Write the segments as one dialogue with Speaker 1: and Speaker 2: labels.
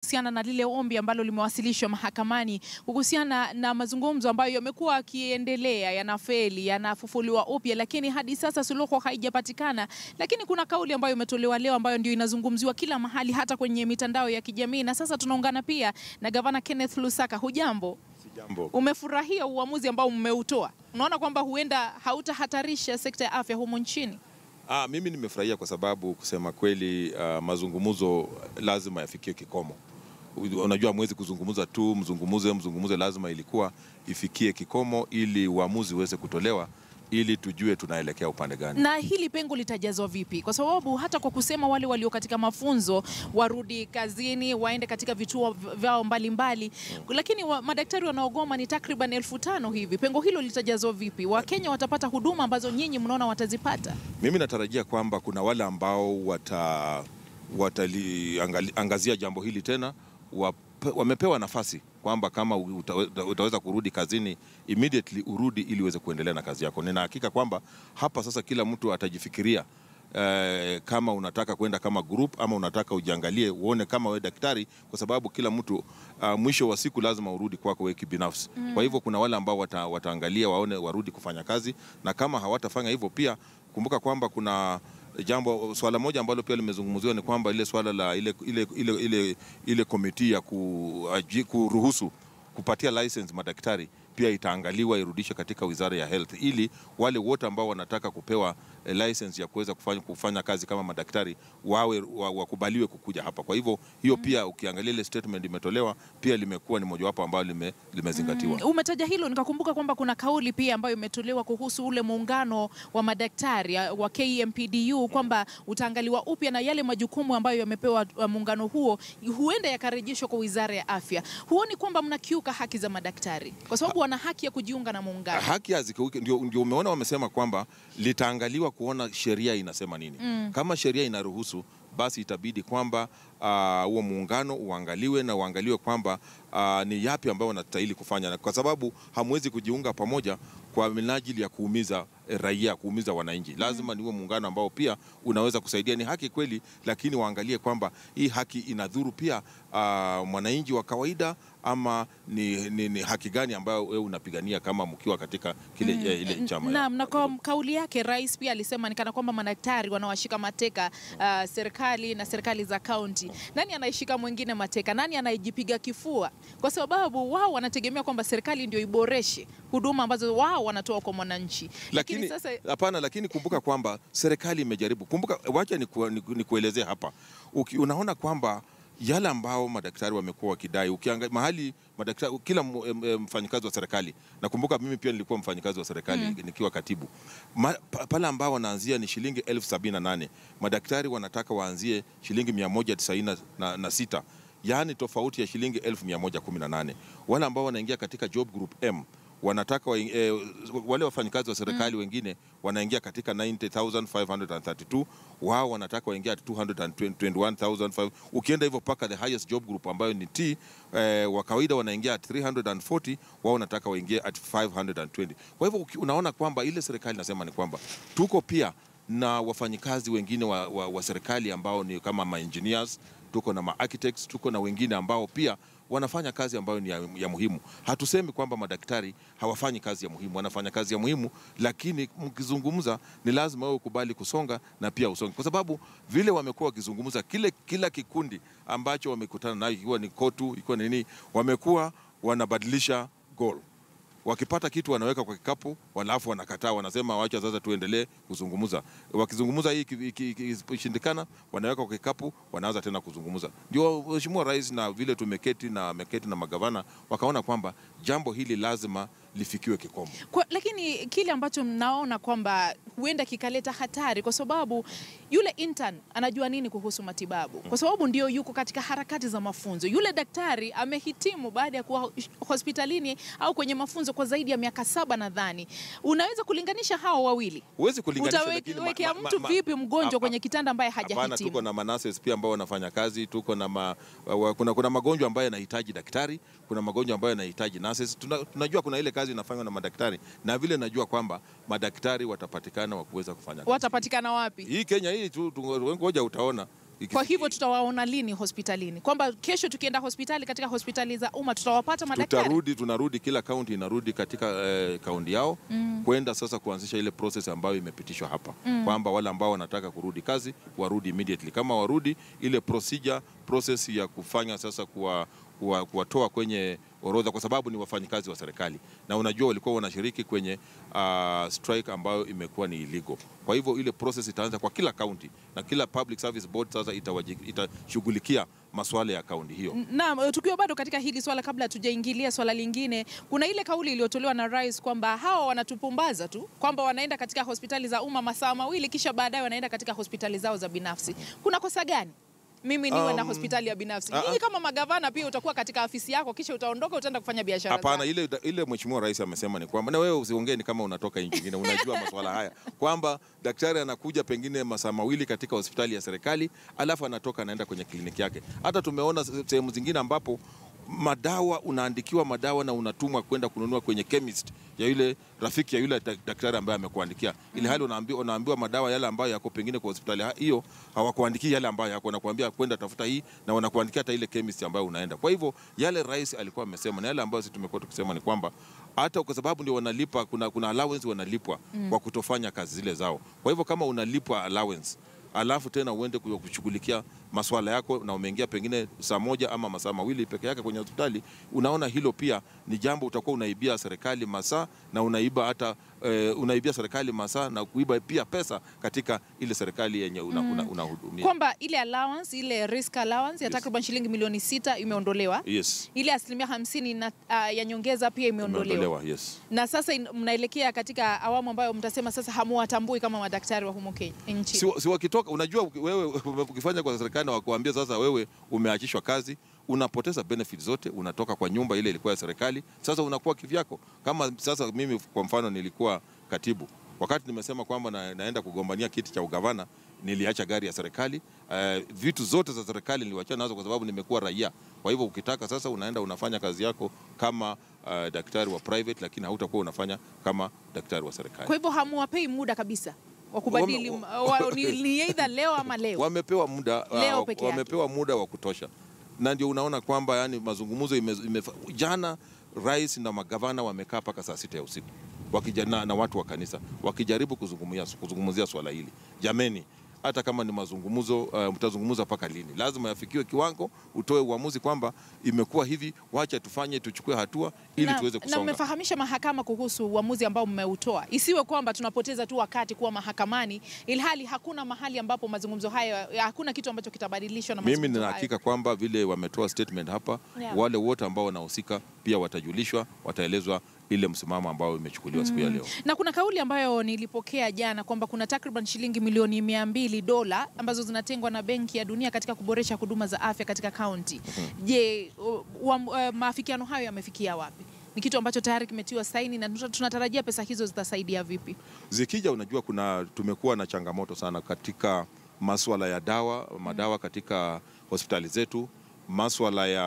Speaker 1: kuhusiana na lile ombi ambalo limewasilishwa mahakamani kuhusiana na mazungumzo ambayo yamekuwa yakiendelea, yanafeli, yanafufuliwa upya, lakini hadi sasa suluhu haijapatikana. Lakini kuna kauli ambayo imetolewa leo ambayo ndio inazungumziwa kila mahali, hata kwenye mitandao ya kijamii, na sasa tunaungana pia na gavana Kenneth Lusaka. Hujambo?
Speaker 2: Jambo.
Speaker 1: Umefurahia uamuzi ambao mmeutoa? Unaona kwamba huenda hautahatarisha sekta ya afya humu nchini?
Speaker 2: Ah, mimi nimefurahia kwa sababu kusema kweli, uh, mazungumzo lazima yafikie kikomo. Unajua, mwezi kuzungumza tu mzungumuze mzungumuze, lazima ilikuwa ifikie kikomo ili uamuzi uweze kutolewa ili tujue tunaelekea upande gani.
Speaker 1: Na hili pengo litajazwa vipi? Kwa sababu hata kwa kusema wale walio katika mafunzo warudi kazini, waende katika vituo vyao mbalimbali, lakini wa, madaktari wanaogoma ni takriban elfu tano hivi. Pengo hilo litajazwa vipi? Wakenya watapata huduma ambazo nyinyi mnaona watazipata?
Speaker 2: Mimi natarajia kwamba kuna wale ambao wata wataliangazia jambo hili tena wape, wamepewa nafasi kwamba kama uta, utaweza kurudi kazini immediately urudi ili uweze kuendelea na kazi yako. Nina hakika kwamba hapa sasa kila mtu atajifikiria eh, kama unataka kwenda kama group ama unataka ujiangalie uone kama wewe daktari, kwa sababu kila mtu uh, mwisho wa siku lazima urudi kwako wewe kibinafsi. Mm. Kwa hivyo kuna wale ambao wata, wataangalia waone warudi kufanya kazi, na kama hawatafanya hivyo pia kumbuka kwamba kuna jambo swala moja ambalo pia limezungumziwa ni kwamba ile swala la ile, ile, ile, ile, ile komiti ya ku, aji, kuruhusu kupatia license madaktari pia itaangaliwa irudishwe katika wizara ya health, ili wale wote ambao wanataka kupewa eh, license ya kuweza kufanya, kufanya kazi kama madaktari wawe wakubaliwe kukuja hapa. Kwa hivyo hiyo pia ukiangalia ile statement imetolewa pia limekuwa ni mojawapo ambayo lime, limezingatiwa.
Speaker 1: Mm, umetaja hilo nikakumbuka kwamba kuna kauli pia ambayo imetolewa kuhusu ule muungano wa madaktari wa KMPDU kwamba utaangaliwa upya na yale majukumu ambayo yamepewa muungano huo huenda yakarejeshwa kwa wizara ya afya. Huoni kwamba mnakiuka haki za madaktari kwa sababu wana haki ya kujiunga na muungano?
Speaker 2: Haki hazikiuki, ndio, ndio umeona wamesema kwamba litaangaliwa kuona sheria inasema nini. Mm. Kama sheria inaruhusu basi itabidi kwamba huo uh, muungano uangaliwe na uangaliwe kwamba uh, ni yapi ambayo wanastahili kufanya, kwa sababu hamwezi kujiunga pamoja kwa minajili ya kuumiza raia, kuumiza wananchi. Lazima ni huo muungano ambao pia unaweza kusaidia. Ni haki kweli, lakini waangalie kwamba hii haki inadhuru pia uh, mwananchi wa kawaida ama ni, ni, ni haki gani ambayo wewe unapigania kama mkiwa katika kile mm, ile chama.
Speaker 1: Naam, na kwa kauli yake rais pia alisema ni kana kwamba madaktari wanawashika mateka uh, serikali na serikali za kaunti. Nani anaishika mwingine mateka? Nani anayejipiga kifua? Kwa sababu wao wanategemea kwamba serikali ndio iboreshe huduma ambazo wao wanatoa kwa mwananchi.
Speaker 2: Lakini sasa hapana, lakini kumbuka kwamba serikali imejaribu. Kumbuka, wacha nikuelezea ni, ni hapa Uki, unaona kwamba yale ambao madaktari wamekuwa wakidai, ukiangalia mahali madaktari, kila mfanyikazi wa serikali, nakumbuka mimi pia nilikuwa mfanyikazi wa serikali mm. nikiwa katibu Ma, pale ambao wanaanzia ni shilingi elfu sabini na nane madaktari wanataka waanzie shilingi mia moja tisaini na, na sita yaani tofauti ya shilingi elfu mia moja kumi na nane wale ambao wanaingia katika job group M wanataka wa, eh, wale wafanyikazi wa serikali mm. wengine wanaingia katika 90532 wao wanataka waingia 221500 ukienda hivyo mpaka the highest job group ambayo ni T eh, wa kawaida wanaingia at 340 wao wanataka waingie at 520 kwa hivyo unaona kwamba ile serikali nasema ni kwamba tuko pia na wafanyikazi wengine wa, wa, wa serikali ambao ni kama ma engineers tuko na ma architects tuko na wengine ambao pia wanafanya kazi ambayo ni ya, ya muhimu. Hatusemi kwamba madaktari hawafanyi kazi ya muhimu, wanafanya kazi ya muhimu, lakini mkizungumza ni lazima wewe ukubali kusonga na pia usonge, kwa sababu vile wamekuwa wakizungumza, kile kila kikundi ambacho wamekutana nayo, ikiwa ni KOTU, ikiwa ni nini, wamekuwa wanabadilisha goal wakipata kitu wanaweka kwa kikapu, walafu wanakataa, wanasema wacha sasa tuendelee kuzungumza. Wakizungumza hii ikishindikana, wanaweka kwa kikapu, wanaanza tena kuzungumza. Ndio Mheshimiwa Rais na vile tumeketi na ameketi na magavana wakaona kwamba jambo hili lazima lifikiwe kikomo.
Speaker 1: Kwa, lakini kile ambacho mnaona kwamba huenda kikaleta hatari kwa sababu yule intern anajua nini kuhusu matibabu, kwa sababu ndio yuko katika harakati za mafunzo. Yule daktari amehitimu baada ya kuwa hospitalini au kwenye mafunzo kwa zaidi ya miaka saba nadhani. Unaweza kulinganisha hao wawili?
Speaker 2: Huwezi kulinganisha,
Speaker 1: utawekea mtu vipi mgonjwa kwenye kitanda ambaye hajahitimu?
Speaker 2: Hapana, tuko na manases pia ambao wanafanya kazi, tuko na ma, wa, kuna, kuna magonjwa ambayo yanahitaji daktari, kuna magonjwa ambayo yanahitaji nurses. Tuna, tunajua kuna ile kazi inafanywa na madaktari na vile najua kwamba madaktari watapatikana wa kuweza kufanya kazi.
Speaker 1: Watapatikana wapi?
Speaker 2: Hii Kenya hii tu, ngoja utaona
Speaker 1: Kwa hivyo tutawaona lini hospitalini? Kwamba kesho tukienda hospitali katika hospitali za umma tutawapata madaktari?
Speaker 2: tutarudi tunarudi, kila kaunti inarudi katika eh, kaunti yao kwenda sasa kuanzisha ile process ambayo imepitishwa hapa kwamba wale ambao wanataka kurudi kazi warudi immediately. Kama warudi, ile procedure process ya kufanya sasa kuwa kuwa- kuwatoa kwenye orodha, kwa sababu ni wafanyikazi wa serikali, na unajua walikuwa wanashiriki kwenye uh, strike ambayo imekuwa ni illegal. Kwa hivyo ile process itaanza kwa kila kaunti na kila public service board sasa itawaji- itashughulikia masuala ya kaunti hiyo.
Speaker 1: Naam, tukiwa bado katika hili swala, kabla hatujaingilia swala lingine, kuna ile kauli iliyotolewa na rais kwamba hawa wanatupumbaza tu, kwamba wanaenda katika hospitali za umma masaa mawili kisha baadaye wanaenda katika hospitali zao za binafsi. Kuna kosa gani mimi niwe na
Speaker 2: Um,
Speaker 1: hospitali ya binafsi?
Speaker 2: ah,
Speaker 1: Nyinyi
Speaker 2: ah.
Speaker 1: kama magavana pia utakuwa katika afisi yako, kisha utaondoka utaenda kufanya biashara
Speaker 2: Hapana,
Speaker 1: zako.
Speaker 2: ile, ile mheshimiwa rais amesema ni kwamba, na wewe usiongee ni kama unatoka nchi nyingine, unajua masuala haya kwamba daktari anakuja pengine masaa mawili katika hospitali ya serikali, alafu anatoka anaenda kwenye kliniki yake. Hata tumeona se- sehemu zingine ambapo madawa unaandikiwa madawa na unatumwa kwenda kununua kwenye chemist ya yule rafiki ya yule dak- daktari ambaye amekuandikia, ili hali unaambiwa, unaambiwa madawa yale ambayo yako pengine kwa hospitali ha- hiyo hawakuandikii yale ambayo yako, wanakuambia kwenda tafuta hii na wanakuandikia hata ile chemist ambayo unaenda. Kwa hivyo yale rais alikuwa amesema na yale ambayo sisi tumekuwa tukisema ni kwamba hata kwa sababu ndio wanalipa, kuna, kuna allowance wanalipwa kwa kutofanya kazi zile zao. Kwa hivyo kama unalipwa allowance alafu tena uende ku- kushughulikia maswala yako na umeingia pengine saa moja ama masaa mawili peke yake kwenye hospitali, unaona hilo pia ni jambo, utakuwa unaibia serikali masaa na unaiba hata eh, unaibia serikali masaa na kuiba pia pesa katika ile serikali yenye unahudumia una, unahudumia.
Speaker 1: Kwamba ile allowance, ile risk allowance ya
Speaker 2: Yes.
Speaker 1: takriban shilingi milioni sita imeondolewa.
Speaker 2: Yes,
Speaker 1: Ile asilimia hamsini na, uh, ya nyongeza pia imeondolewa.
Speaker 2: imeondolewa. Yes.
Speaker 1: na sasa in- mnaelekea katika awamu ambayo mtasema sasa hamuwatambui kama madaktari wa humu Kenya nchi.
Speaker 2: si, si wakitoka, unajua uki- wewe ukifanya kwa serikali na wakuambia sasa wewe umeachishwa kazi, unapoteza benefit zote, unatoka kwa nyumba ile ilikuwa ya serikali, sasa unakuwa kivyako. Kama sasa mimi kwa mfano nilikuwa katibu, wakati nimesema kwamba na, naenda kugombania kiti cha ugavana niliacha gari ya serikali. Uh, vitu zote za serikali niliwachana nazo kwa sababu nimekuwa raia. Kwa hivyo ukitaka sasa unaenda unafanya kazi yako kama uh, daktari wa private, lakini hautakuwa unafanya kama daktari wa serikali.
Speaker 1: Kwa hivyo hamuwapei muda kabisa wa kubadili
Speaker 2: Wame-
Speaker 1: wa, ni, ni either leo ama leo.
Speaker 2: wamepewa muda
Speaker 1: Leo
Speaker 2: uh,
Speaker 1: peke yake.
Speaker 2: wamepewa muda wa kutosha, na ndio unaona kwamba yani mazungumzo ime, ime, jana rais na magavana wamekaa mpaka saa sita ya usiku wakijana, na watu wa kanisa wakijaribu kuzungumzia kuzungumzia swala hili. Jameni, hata kama ni mazungumzo uh, mtazungumza mpaka lini? Lazima yafikiwe kiwango, utoe uamuzi kwamba imekuwa hivi, wacha tufanye, tuchukue hatua ili
Speaker 1: na,
Speaker 2: tuweze
Speaker 1: na
Speaker 2: kusonga.
Speaker 1: mmefahamisha mahakama kuhusu uamuzi ambao mmeutoa, isiwe kwamba tunapoteza tu wakati kuwa mahakamani, ilhali hakuna mahali ambapo mazungumzo hayo, hakuna kitu ambacho kitabadilishwa na
Speaker 2: Mimi
Speaker 1: mazungumzo
Speaker 2: nina
Speaker 1: hayo.
Speaker 2: hakika kwamba vile wametoa statement hapa
Speaker 1: Yeah.
Speaker 2: wale wote ambao wanahusika pia watajulishwa, wataelezwa ile msimamo ambao imechukuliwa siku ya leo.
Speaker 1: Na kuna kauli ambayo nilipokea jana kwamba kuna takriban shilingi milioni mia mbili dola ambazo zinatengwa na Benki ya Dunia katika kuboresha huduma za afya katika kaunti. Je, u- wa- uh, maafikiano hayo yamefikia wapi? Ni kitu ambacho tayari kimetiwa saini na tuna- tunatarajia pesa hizo zitasaidia vipi?
Speaker 2: Zikija, unajua kuna tumekuwa na changamoto sana katika maswala ya dawa, madawa katika hospitali zetu, maswala ya,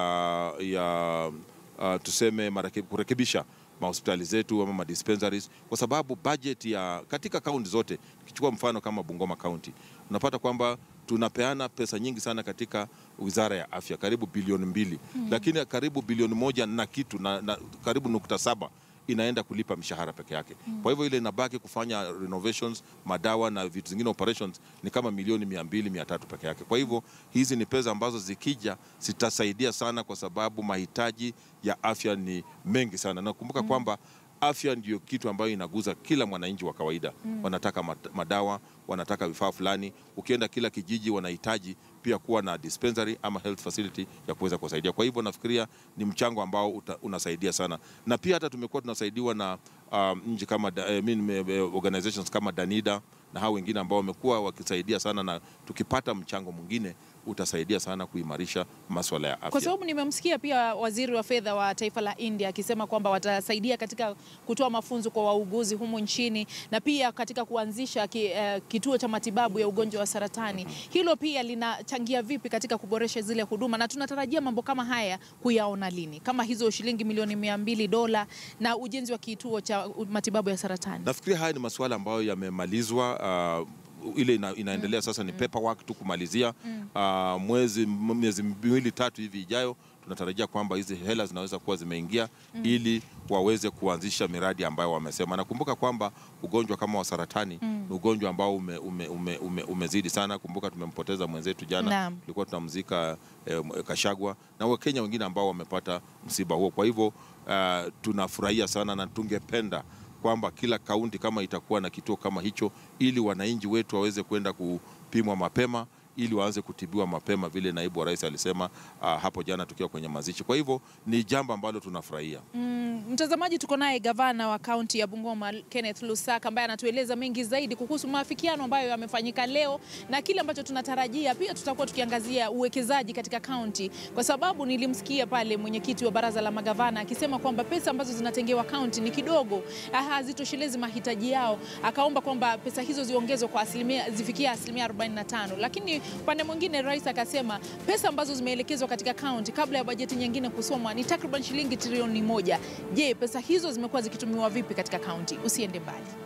Speaker 2: ya uh, tuseme marake- kurekebisha mahospitali zetu ama madispensaries, kwa sababu budget ya katika kaunti zote, ukichukua mfano kama Bungoma County, unapata kwamba tunapeana pesa nyingi sana katika wizara ya afya, karibu bilioni mbili lakini karibu bilioni moja na kitu na, na karibu nukta saba inaenda kulipa mishahara peke yake. Kwa hivyo ile inabaki kufanya renovations, madawa na vitu zingine operations ni kama milioni mia mbili mia tatu peke yake. Kwa hivyo hizi ni pesa ambazo zikija zitasaidia sana, kwa sababu mahitaji ya afya ni mengi sana. Nakumbuka kwamba afya ndio kitu ambayo inaguza kila mwananchi wa kawaida. Wanataka mat- madawa, wanataka vifaa fulani. Ukienda kila kijiji, wanahitaji pia kuwa na dispensary ama health facility ya kuweza kuwasaidia. Kwa hivyo nafikiria ni mchango ambao uta, unasaidia sana, na pia hata tumekuwa tunasaidiwa na um, nchi kama da, eh, mean, eh, organizations kama Danida na hao wengine ambao wamekuwa wakisaidia sana, na tukipata mchango mwingine utasaidia sana kuimarisha maswala ya afya.
Speaker 1: Kwa sababu nimemsikia pia waziri wa fedha wa taifa la India akisema kwamba watasaidia katika kutoa mafunzo kwa wauguzi humu nchini na pia katika kuanzisha ki, eh, kituo cha matibabu ya ugonjwa wa saratani. Hilo pia linachangia vipi katika kuboresha zile huduma, na tunatarajia mambo kama haya kuyaona lini, kama hizo shilingi milioni mia mbili dola na ujenzi wa kituo cha matibabu ya saratani?
Speaker 2: Nafikiri haya ni masuala ambayo yamemalizwa. Uh, ile ina, inaendelea sasa ni paperwork tu kumalizia Ah, mwezi miezi miwili tatu hivi ijayo tunatarajia kwamba hizi hela zinaweza kuwa zimeingia ili waweze kuanzisha miradi ambayo wamesema. Nakumbuka kwamba ugonjwa kama wa saratani ni ugonjwa ambao ume, ume, ume, ume, umezidi sana. Kumbuka tumempoteza mwenzetu jana,
Speaker 1: Naam.
Speaker 2: tulikuwa tunamzika eh, Kashagwa na Wakenya wengine ambao wamepata msiba huo. Kwa hivyo ah, tunafurahia sana na tungependa kwamba kila kaunti kama itakuwa na kituo kama hicho, ili wananchi wetu waweze kwenda kupimwa mapema ili waanze kutibiwa mapema vile naibu wa rais alisema ah, hapo jana tukiwa kwenye mazishi. Kwa hivyo ni jambo ambalo tunafurahia.
Speaker 1: Mm, mtazamaji, tuko naye gavana wa kaunti ya Bungoma Kenneth Lusaka ambaye anatueleza mengi zaidi kuhusu maafikiano ambayo yamefanyika leo na kile ambacho tunatarajia. Pia tutakuwa tukiangazia uwekezaji katika kaunti, kwa sababu nilimsikia pale mwenyekiti wa baraza la magavana akisema kwamba pesa ambazo zinatengewa kaunti ni kidogo, ah, hazitoshelezi mahitaji yao. Akaomba kwamba pesa hizo ziongezwe kwa asilimia zifikie asilimia 45, lakini upande mwingine rais akasema pesa ambazo zimeelekezwa katika kaunti kabla ya bajeti nyingine kusomwa ni takriban shilingi trilioni moja. Je, pesa hizo zimekuwa zikitumiwa vipi katika kaunti? Usiende mbali.